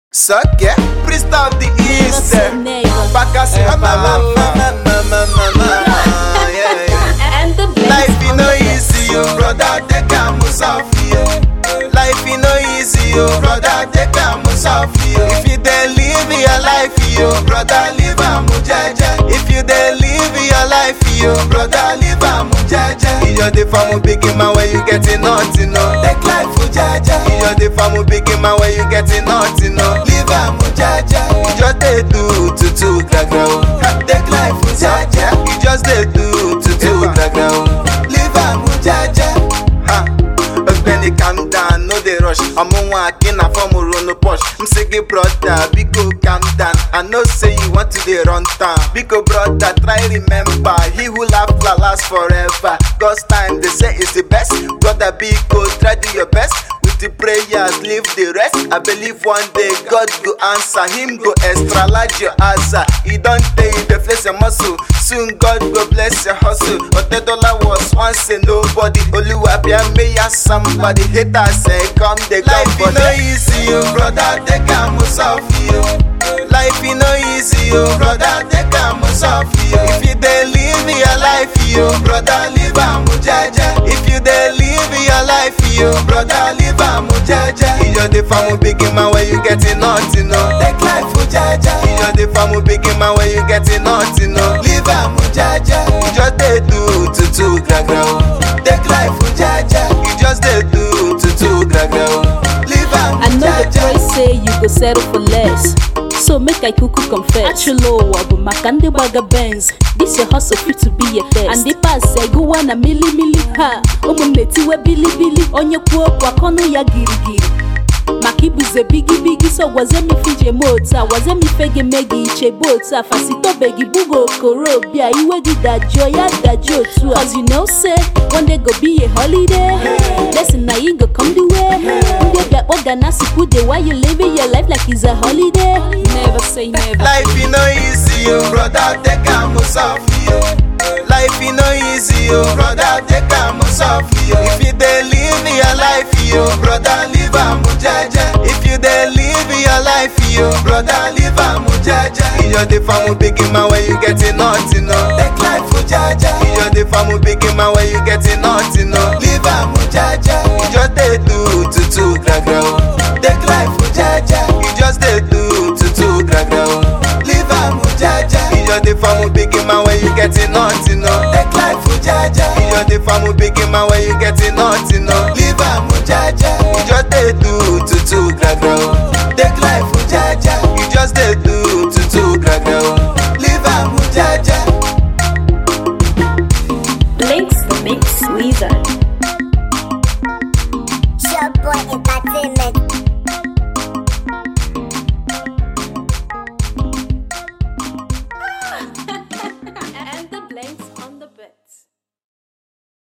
Suck priest of the east. Never say never. Bacchus, Eh, ma ma ma ma ma ma ma ma. Yeah, yeah. And the Life blessed is no easy, yo, brother. Take a musafi, yo. Life is no easy, yo, brother. Take a musafi, yo. If you dey live your life, yo, brother, live a mujaja. If you dey live your life, yo, brother, live a mujaja. You just dey farm big man where you getting nothing, no. Take life mujaja. You just dey farm big man where you getting nothing, no. Live a mujaja. You just dey do tutu gragra, oh. Take life mujaja. You just dey do tutu gragra, oh. Live a mujaja. Ha. Ogbeni calm down, no dey rush. Ọmụ nwa akị na fọm rono push. M sị gị brother, biko calm down. I know say you want to dey run town. Biko brother, try remember. He who laugh la last forever. God's time, they say is the best. Brother, biko, try do your best. With the prayers, leave the rest. I believe one day God go answer. Him go extra large your answer. He don't tell you the flex your muscle. Soon God go bless your hustle. But the dollar was once a nobody. Oluwabia may ya somebody. Haters say come they come Life no easy, yo, brother. Take a musafi, yo. Life is no easy, yo, brother. Take a musafi, yo. If you dey live your life, yo, brother, live a mujaja. If you dey live your life, yo, brother, live a mujaja. You just dey farm big man where you getting nothing, no. Take life mujaja. You just dey farm big man where you getting nothing, no. Live a mujaja. You just dey do tutu gragra, oh. Take life mujaja. You just dey do tutu gragra, oh. Live a I know the mujaja. praise say you go settle for less. So make I kuku confess. Actually, ụwa bụ maka ndị gbaga Benz. This your hustle fit to be your test. And the pass egụwa na mili mili ha. Ụmụnne tiwe bilibili. Onye kwuo okwu akọnụ ya girigiri. maka ibuze bigi bigi so gwazie m ife iji eme otu a gwazie m ife ga-eme gị ichebe otu a fasitobeghị bugo okorobịa iwe gị dajụọ ya dajụọ otu a cause you know say one day go be a holiday lesson na you go come the way ndị obi akpọ na sikwu day while you living your life like it's a holiday never say never Life is no easy, yo, brother. Take a musafi, yo. Life is no easy, yo, brother. Take a musafi, yo. If you dey live your life, yo, brother, live a mujaja. If you dey live your life, yo, brother, live a mujaja. You just dey farm big man where you getting nothing, no. Take life mujaja. You just dey farm big man where you getting nothing, no. Live a mujaja. You just dey do tutu gragra, oh. Take life mujaja. You just dey do tutu gragra, oh. Live a mujaja. You just dey farm big man where you getting nothing, no. Take life mujaja. You just dey farm big man where you getting nothing, no. Live a mujaja. You just dey do tutu gragra, oh. Take life mujaja. You just dey do tutu gragra, oh. Live a mujaja. Links the Mix Weezer. Sharp boy in